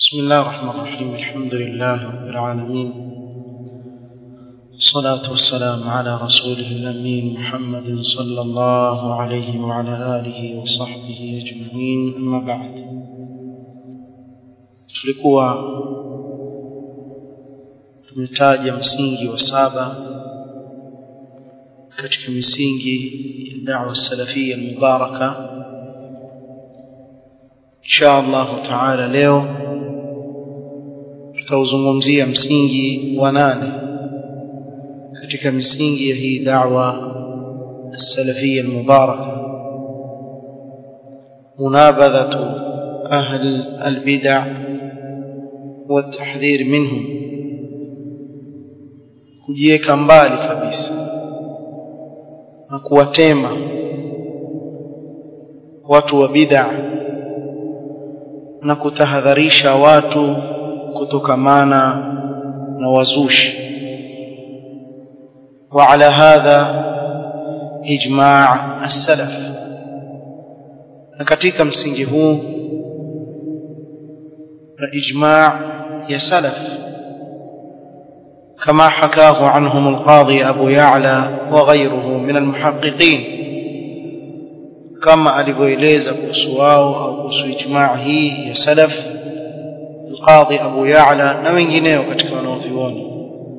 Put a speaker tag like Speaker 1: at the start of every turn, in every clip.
Speaker 1: بسم الله الرحمن الرحيم الحمد لله رب العالمين الصلاة والسلام على رسوله الأمين محمد صلى الله عليه وعلى آله وصحبه أجمعين أما بعد tulikuwa tumetaja msingi wa saba katika misingi ya da'wa salafia almubaraka insha Allah taala leo tutauzungumzia msingi wa nane katika misingi ya hii da'wa السلفية المباركة منابذة أهل البدع والتحذير منهم kujiweka mbali kabisa na kuwatema watu wa bid'a na kutahadharisha watu kutokamana na wazushi وعلى هذا إجماع السلف na katika msingi huu na ijma' ya salaf كما حكاه عنهم القاضي أبو يعلى وغيره من المحققين كما alivyoeleza kuhusu wao au kuhusu ijma' hii ya salaf القاضي أبو يعلى na wengineo katika wanaovioni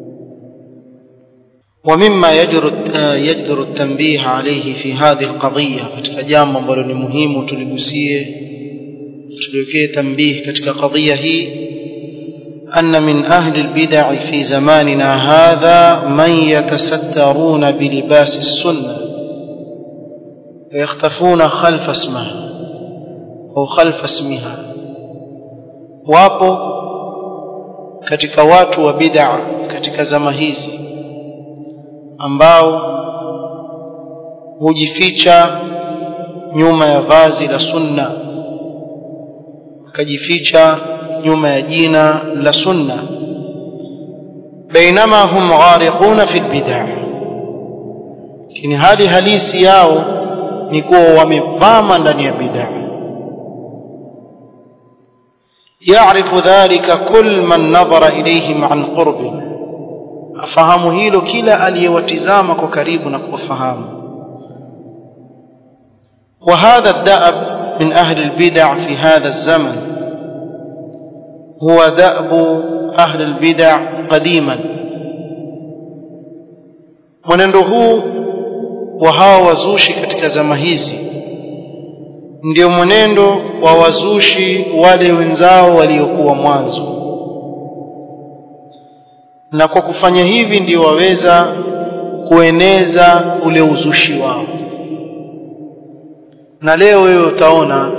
Speaker 1: ومما يجر يجدر التنبيه عليه في هذه القضية katika jambo ambalo ni muhimu tuligusie tuliwekee tanbih katika qadhiya hii أن من أهل البدع في زماننا هذا من يتسترون بلباس السنة ويختفون خلف اسمها أو خلف اسمها wapo katika watu wa bid'a katika zama hizi ambao hujificha nyuma ya vazi la sunna akajificha nyuma ya jina la sunna bainama hum ghariquna fi bid'ah lakini hali halisi yao ni kuwa wamevama ndani ya bid'ah يعرف ذلك كل من نظر إليهم عن قرب afahamu hilo kila aliyewatizama kwa karibu na kuwafahamu وهذا الدأب من أهل البدع في هذا الزمن هو دأب أهل البدع قديما mwenendo huu wa hawa wazushi katika zama hizi ndio mwenendo wa wazushi wale wenzao waliokuwa mwanzo na kwa kufanya hivi ndio waweza kueneza ule uzushi wao na leo wewe utaona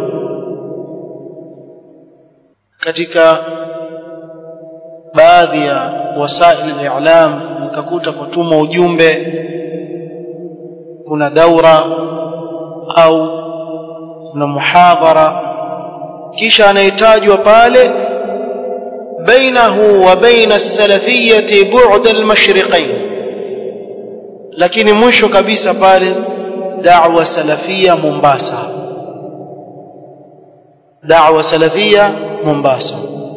Speaker 1: katika baadhi ya wasaili al-i'lam utakuta kutuma ujumbe kuna daura au kuna muhadhara kisha anahitajwa pale بينه وبين السلفية بعد المشرقين lakini mwisho kabisa pale da'wa salafia Mombasa da'wa salafia Mombasa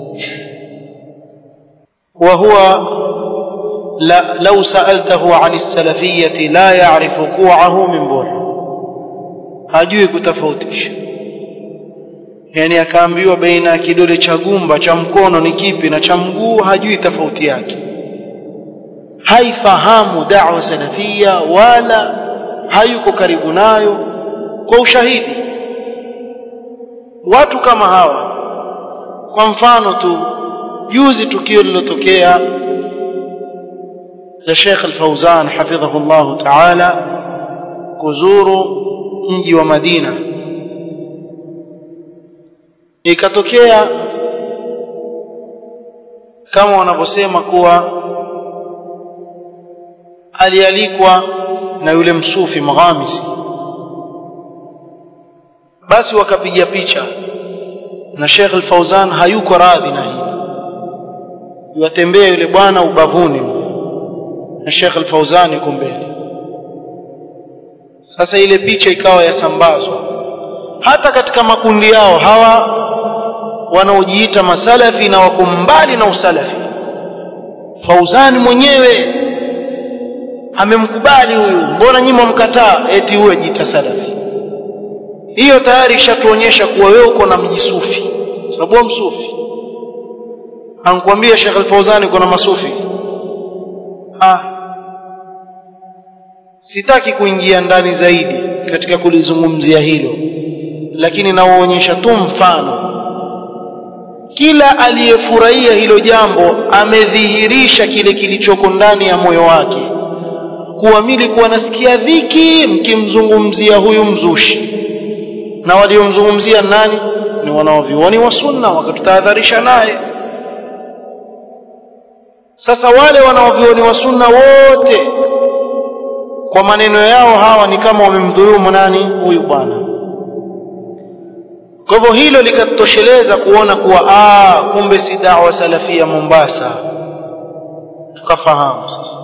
Speaker 1: وهو لا لو سألته عن السلفية لا يعرف كوعه من بوح hajui kutofautisha yani akaambiwa baina ya kidole cha gumba cha mkono ni kipi na cha mguu hajui tofauti yake haifahamu da'wa salafia wala hayuko karibu nayo kwa ushahidi watu kama hawa kwa mfano tu juzi tukio lilotokea la Sheikh Al-Fauzan hafidhahu Allah Ta'ala kuzuru mji wa Madina ikatokea kama wanavyosema kuwa alialikwa na yule msufi Mghamisi basi wakapiga picha na Sheikh Al-Fauzan hayuko radhi na hili yuatembea yule bwana ubavuni na Sheikh Al-Fauzan yuko mbele sasa ile picha ikawa yasambazwa hata katika makundi yao hawa wanaojiita masalafi na wako mbali na usalafi Fauzani mwenyewe amemkubali huyu mbona nyinyi mkamkataa eti huyo jiita salafi hiyo tayari ishatuonyesha kuwa wewe uko na mjisufi sababu wewe msufi ankwambia Sheikh Al-Fauzani uko na masufi ah sitaki kuingia ndani zaidi katika kulizungumzia hilo lakini nawaonyesha tu mfano kila aliyefurahia hilo jambo amedhihirisha kile kilichoko ndani ya moyo wake kuwa mimi kuwa nasikia dhiki mkimzungumzia huyu mzushi na waliomzungumzia nani ni wanaovioni wa sunna wakatutahadharisha naye sasa wale wanaovioni wa sunna wote kwa maneno yao hawa ni kama wamemdhulumu nani huyu bwana kwa hivyo hilo likatosheleza kuona kuwa ah kumbe si da'wa salafia Mombasa tukafahamu sasa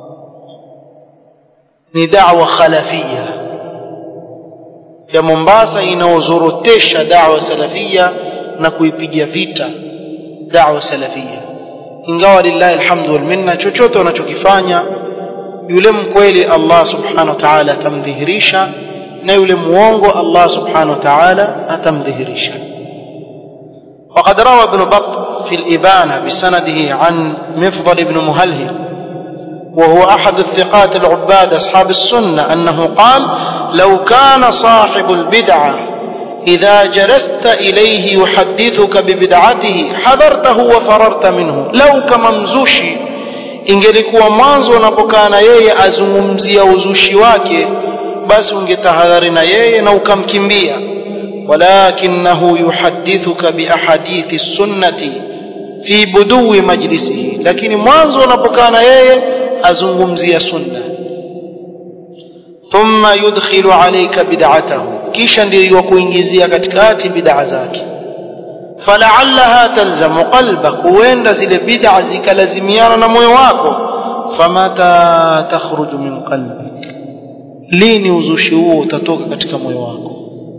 Speaker 1: ni da'wa khalafia ya Mombasa inaozorotesha da'wa salafia na kuipiga vita da'wa salafia ingawa lillahi alhamdu wal minna chochote wanachokifanya yule mkweli Allah subhanahu wa ta'ala atamdhihirisha na yule muongo Allah subhanahu wa ta'ala atamdhihirisha وقد روى ابن بط في الإبانة بسنده عن مفضل بن مهلهل وهو أحد الثقات العباد أصحاب السنة أنه قال لو كان صاحب البدعة إذا جلست إليه يحدثك ببدعته حذرته وفررت منه لو كممزوشي ingelikuwa mwanzo unapokaa na yeye azungumzia uzushi wake basi ungetahadhari na yeye na ukamkimbia walakinahu yuhadithuka biahadithi sunnati fi budui majlisihi lakini mwanzo unapokaa na yeye azungumzia sunna thumma yudkhilu alayka bid'atahu kisha ndiyo kuingizia katikati bid'a zake fala'allaha talzamu qalbak huenda zile bid'a zikalazimiana na moyo wako famata takhruju min qalbik lini uzushi huo utatoka katika moyo wako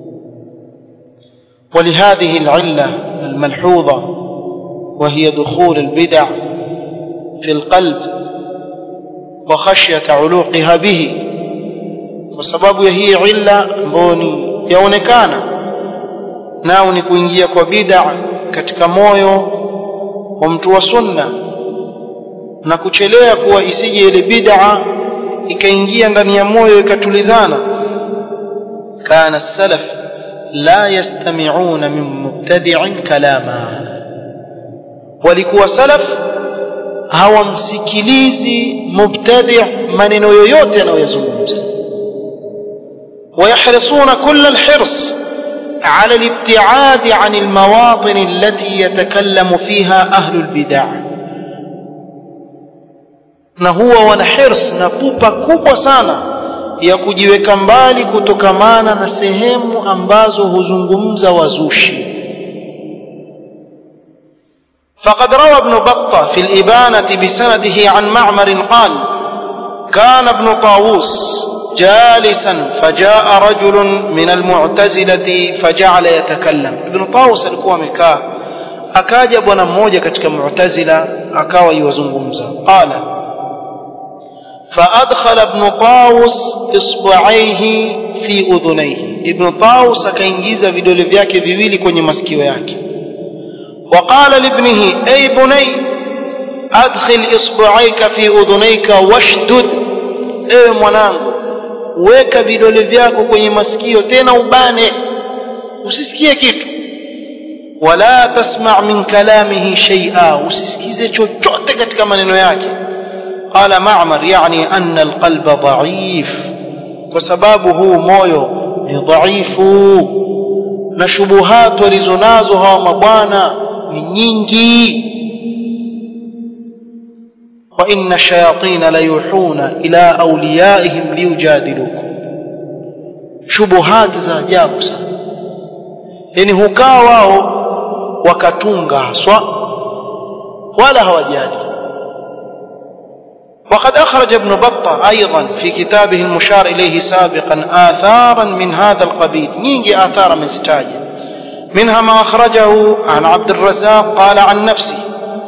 Speaker 1: ولهذه العلة الملحوظة وهي دخول البدع في القلب وخشية علوقها به وسبب هي علة بوني يونكانا nao ni kuingia kwa bid'a katika moyo wa mtu wa sunna na kuchelea kuwa isije ile bid'a ikaingia ndani ya moyo ikatulizana kana salaf la yastami'una min mubtadi'in kalama walikuwa salaf hawamsikilizi mubtadi' maneno yoyote anayozungumza ويحرصون كل الحرص على الابتعاد عن المواطن التي يتكلم فيها أهل البدع na huwa wana hirs na pupa kubwa sana ya kujiweka mbali kutokamana na sehemu ambazo huzungumza wazushi فقد روى ابن بطة في الإبانة بسنده عن معمر قال كان ابن طاووس جالسا فجاء رجل من المعتزلة فجعل يتكلم ابن طاووس alikuwa amekaa akaja bwana mmoja katika mu'tazila akawa yuwazungumza qala فأدخل ابن طاووس إصبعيه في أذنيه ابن طاووس akaingiza vidole vyake viwili kwenye masikio yake وقال لابنه أي بني أدخل إصبعيك في أذنيك واشدد أي mwanangu weka vidole vyako kwenye masikio tena ubane usisikie kitu wala tasma' min kalamihi shay'a usisikize chochote katika maneno yake qala ma'mar yani anna alqalba dha'if kwa sababu huu moyo ni dhaifu na shubuhat walizonazo hawa mabwana ni nyingi وإن الشياطين ليوحون إلى أوليائهم ليجادلوكم شبهات za ajabu sana yani hukaa wao wakatunga haswa wala hawajali وقد أخرج ابن بطة أيضا في كتابه المشار إليه سابقا آثارا من هذا القبيل نيجي آثار من ستاجة منها ما أخرجه عن عبد الرزاق قال عن نفسه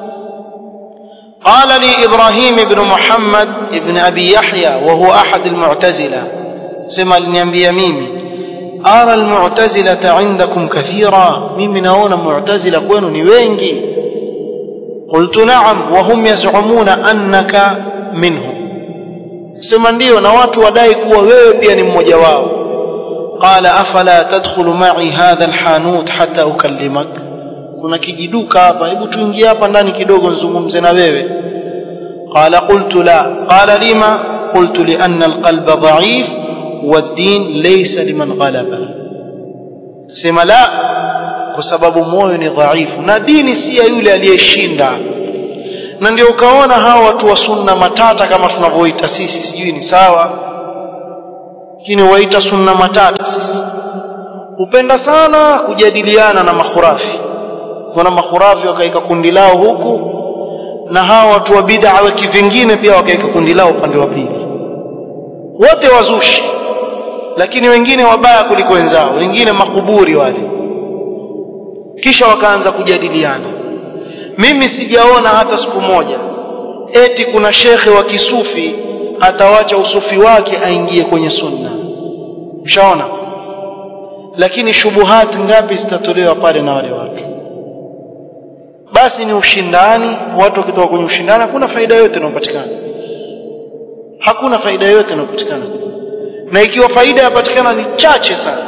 Speaker 1: قال لي إبراهيم بن محمد بن أبي يحيى وهو أحد المعتزلة سمع لنبي ميمي أرى المعتزلة عندكم كثيرا ميمي نون معتزلة كونوا نوينجي قلت نعم وهم يزعمون أنك منهم sema ndio na watu wadai kuwa wewe pia ni mmoja wao qala afala tadkhulu ma'i hadha alhanut hatta ukallimak kuna kijiduka hapa hebu tuingie hapa ndani kidogo nizungumze na wewe qala qultu la qala lima qultu li anna alqalba dha'if والدين ليس لمن غلبه sema la kwa sababu moyo ni dhaifu na dini si ya yule aliyeshinda na ndio ukaona hawa watu wa sunna matata kama tunavyoita sisi sijui ni sawa lakini waita sunna matata sisi hupenda sana kujadiliana na makhurafi kuna makhurafi wakaika kundi lao huku na hawa watu wa bid'a weki vingine pia wakaika kundi lao upande wa pili wote wazushi lakini wengine wabaya kuliko wenzao wengine makuburi wale kisha wakaanza kujadiliana mimi sijaona hata siku moja eti kuna shekhe wa kisufi atawacha usufi wake aingie kwenye sunna ushaona lakini shubuhati ngapi zitatolewa pale na wale watu basi ni ushindani watu wakitoka kwenye ushindani hakuna faida yote inayopatikana hakuna faida yote inayopatikana na ikiwa faida yapatikana ni chache sana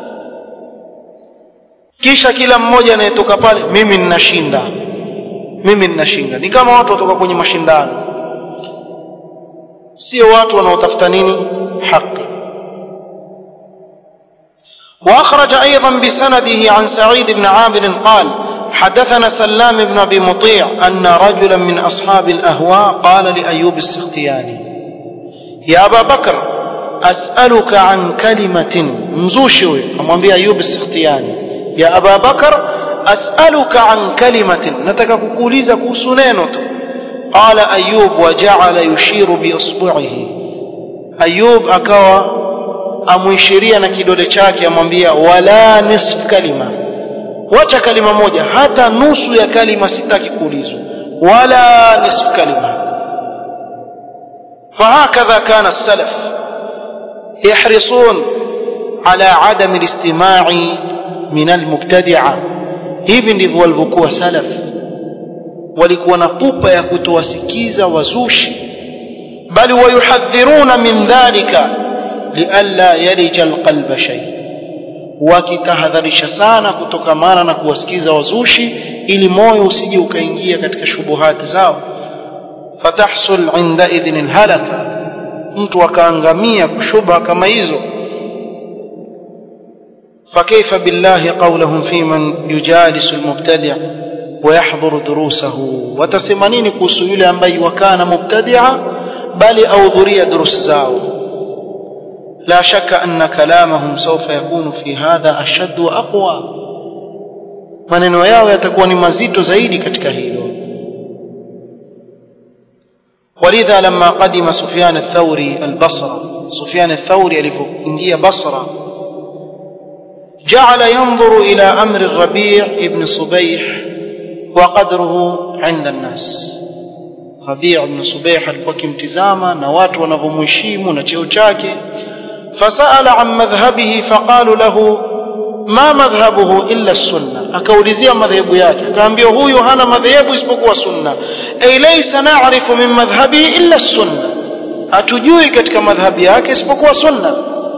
Speaker 1: kisha kila mmoja anayetoka pale mimi ninashinda mimi ninashinda ni kama watu watoka kwenye mashindano sio watu wanaotafuta nini haki واخرج ايضا بسنده عن سعيد بن عامر قال حدثنا سلام بن ابي مطيع ان رجلا من اصحاب الاهواء قال لايوب السختياني يا ابا بكر اسالك عن كلمه مزوشي امwambia ايوب السختياني يا ابا بكر اسالك عن كلمه nataka kukuuliza kuhusu neno tu قال ايوب وجعل يشير باصبعه ايوب akawa amuishiria na kidole chake amwambia wala nisf kalima wacha kalima moja hata nusu ya kalima sitaki kuulizwa wala nisf kalima فهكذا كان السلف يحرصون على عدم الاستماع من المبتدعه hivi ndivyo walivyokuwa salaf walikuwa na pupa ya kutowasikiza wazushi bali wayuhadhiruna min dhalika lialla yarija alqalba shay wakitahadharisha sana kutokamana na kuwasikiza wazushi ili moyo usije ukaingia katika shubuhati zao fatahsul inda idhin alhalaka mtu akaangamia kushubha kama hizo فكيف بالله قولهم في من يجالس المبتدع ويحضر دروسه وتسمنين kuhusu yule ambaye wakana mubtadi'a bali ahudhuria durus zao لا شك أن كلامهم سوف يكون في هذا أشد وأقوى maneno yao yatakuwa ni mazito zaidi katika hilo ولذا لما قدم سفيان الثوري البصرة سفيان الثوري alipoingia Basra جعل ينظر إلى أمر الربيع ابن صبيح وقدره عند الناس ربيع بن صبيح alikuwa kimtizama na watu wanavyomheshimu na cheo chake فسأل عن مذهبه فقالوا له ما مذهبه إلا السنة akaulizia madhehebu yake akaambia huyu hana madhehebu isipokuwa sunna ay laysa na'rifu min madhhabihi illa sunna hatujui katika madhhabi yake isipokuwa sunna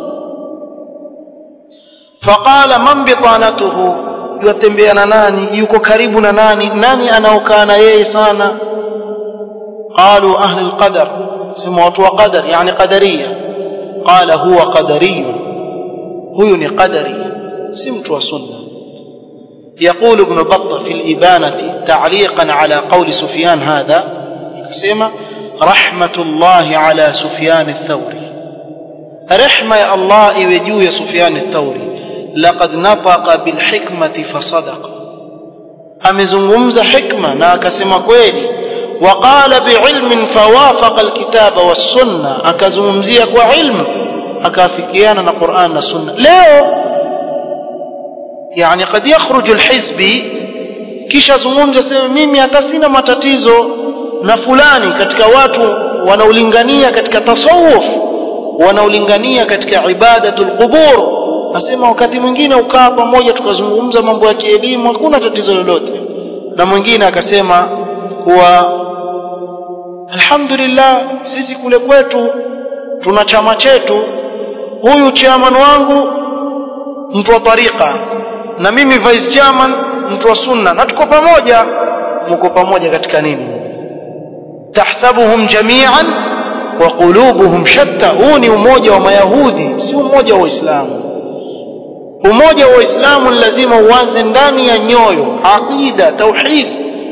Speaker 1: faqala man bitanatuhu yatembea na nani yuko karibu na nani nani anaokaa na yeye sana qalu ahli alqadar sema watu wa qadar yani qadariya qala huwa qadari huyu ni qadari si mtu wa sunna يقول ابن بطة في الإبانة تعليقا على قول سفيان هذا كسيما رحمة الله على سفيان الثوري رحمة يا الله يوجو يا سفيان الثوري لقد نطق بالحكمة فصدق أمزنغمز حكمة ناكسما كويلي وقال بعلم فوافق الكتاب والسنة أكزمزيك وعلم أكافكيانا قرآن السنة ليه yani kad yakhruju alhizbi kisha zungumza sema mimi hata sina matatizo na fulani katika watu wanaolingania katika tasawuf wanaolingania katika ibadatul qubur nasema wakati mwingine ukaa pamoja tukazungumza mambo ya kielimu hakuna tatizo lolote na mwingine akasema kuwa alhamdulillah sisi kule kwetu tuna chama chetu huyu chairman wangu mtu wa tariqa na mimi vice chairman mtu wa sunna na tuko pamoja mko pamoja katika nini tahsabuhum jami'an wa qulubuhum shatta huu ni umoja wa mayahudi si umoja wa waislamu umoja wa waislamu lazima uanze ndani ya nyoyo aqida tauhid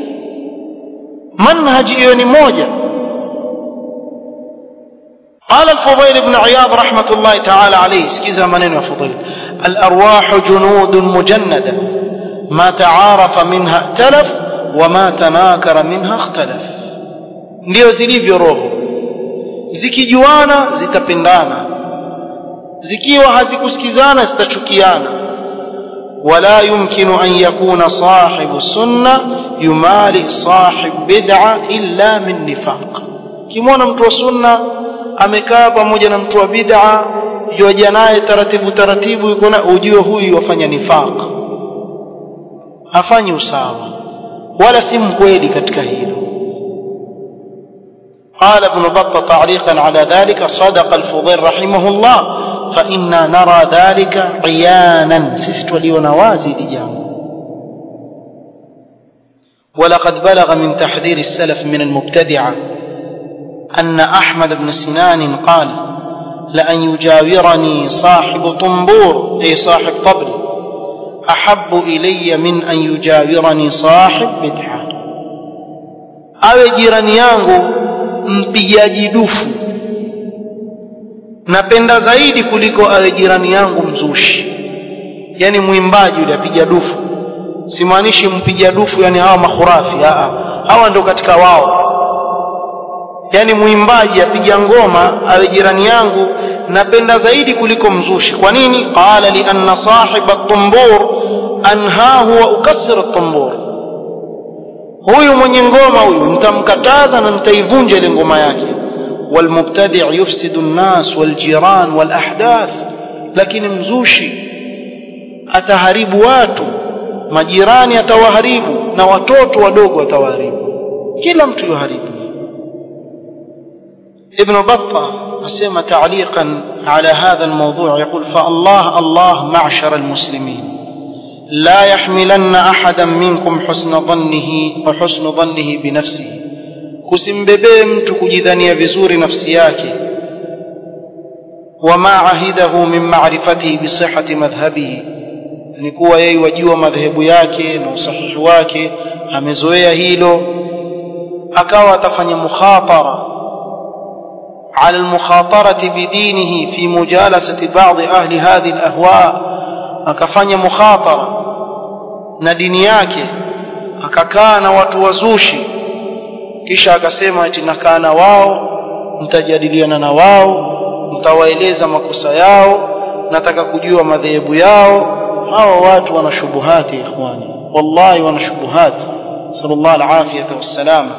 Speaker 1: manhaji hiyo ni moja قال الفضيل بن عياض رحمة الله تعالى عليه سكيزا منين يا فضيل الأرواح جنود مجندة ما تعارف منها ائتلف وما تناكر منها اختلف ndio zilivyo roho zikijuana zitapendana zikiwa hazikusikizana zitachukiana wala yumkinu an yakuna sahibu sunna yumali sahib bid'a illa min nifaq kimwona mtu wa sunna amekaa pamoja na mtu wa bid'a yoja naye taratibu taratibu yuko na ujue huyu wafanya nifaq hafanyi usawa wala si mkweli katika hilo قال ابن بطة تعليقا على ذلك صدق الفضيل رحمه الله فإنا نرى ذلك عيانا سست وليونوازي لجام ولقد بلغ من تحذير السلف من المبتدعة أن أحمد بن سنان قال لأن يجاورني صاحب طنبور أي صاحب طبل أحب إلي من أن يجاورني صاحب بدعة أو جيراني yangu mpigaji dufu napenda zaidi kuliko awe jirani yangu mzushi yani mwimbaji yule apiga dufu simaanishi mpiga dufu yani hawa makhurafi aa hawa ndio katika wao yani mwimbaji apiga ngoma awe jirani yangu napenda zaidi kuliko mzushi kwa nini qala li anna sahiba at-tumbur anhahu wa ukassir at-tumbur huyu mwenye ngoma huyu nitamkataza na nitaivunja ile ngoma yake والمبتدع يفسد الناس والجيران والأحداث lakini mzushi ataharibu watu majirani atawaharibu na watoto wadogo atawaharibu kila mtu yuharibu ابن بطة أسمى تعليقا على هذا الموضوع يقول فالله الله معشر المسلمين لا يحملن أحدا منكم حسن ظنه وحسن ظنه بنفسه kusimbebee mtu kujidhania vizuri nafsi yake wama ahidahu min ma'rifatihi bi sihhati madhhabihi ni kuwa yeye wajua madhehebu yake na usahihi wake amezoea hilo akawa atafanya mukhatara على المخاطرة بدينه في مجالسة بعض أهل هذه الأهواء akafanya mukhatara na dini yake akakaa na watu wazushi kisha akasema eti nakaa na wao mtajadiliana na wao mtawaeleza makosa yao nataka kujua madhehebu yao hawa watu wana shubuhati ikhwani wallahi wana shubuhati sallallahu alafiyata wassalama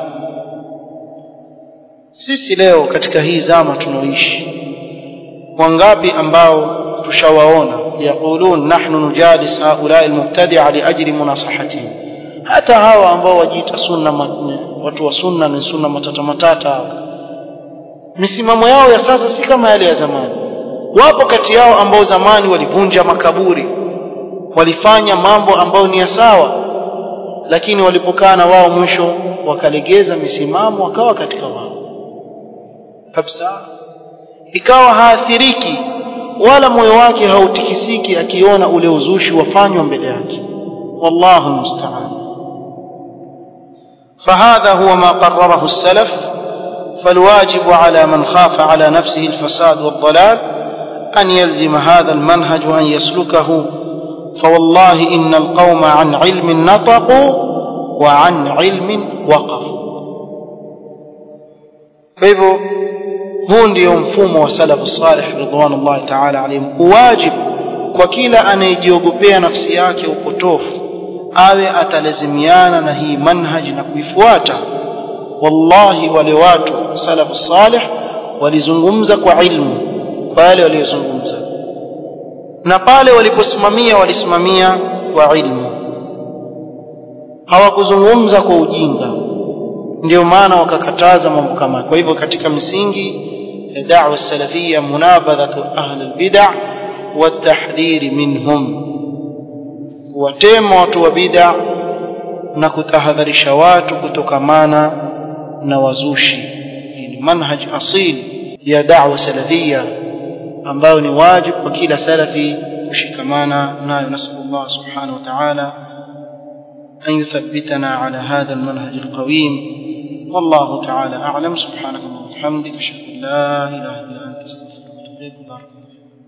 Speaker 1: sisi leo katika hii zama tunaoishi wangapi ambao tushawaona yaqulun nahnu nujalis haulai almubtadi'a liajli munasahatihim hata hawa ambao wajiita sunna watu wa sunna ni sunna matata matata misimamo yao ya sasa si kama yale ya zamani wapo kati yao ambao zamani walivunja makaburi walifanya mambo ambayo ni ya sawa lakini walipokaa na wao mwisho wakalegeza misimamo wakawa katika wao kabisa ikawa haathiriki wala moyo wake hautikisiki akiona ule uzushi wafanywa mbele yake wallahu musta'an فهذا هو ما قرره السلف فالواجب على من خاف على نفسه الفساد والضلال أن يلزم هذا المنهج وأن يسلكه فوالله إن القوم عن علم نطقوا وعن علم وقفوا فإذا huu ndio mfumo wa salafu salih ridwanullahi ta'ala alayhim wajibu kwa kila anayejiogopea nafsi yake upotofu awe atalazimiana na hii manhaji na kuifuata wallahi wale watu salafu salih walizungumza kwa ilmu kwa yale waliyozungumza na pale waliposimamia walisimamia kwa ilmu hawakuzungumza kwa ujinga ndio maana wakakataza mambo kama kwa hivyo katika msingi ya da'wa salafia munabadhatu ahli albid'a watahdhiri minhum kuwatema watu wa bid'a na kutahadharisha watu kutokamana na wazushi hii ni manhaj asil ya da'wa salafia ambayo ni wajibu kwa kila salafi kushikamana nayo nasallallahu subhanahu wa ta'ala أن يثبتنا على هذا المنهج القويم والله تعالى أعلم سبحانك اللهم وبحمدك أشهد أن لا إله إلا أنت أستغفرك وأتوب إليك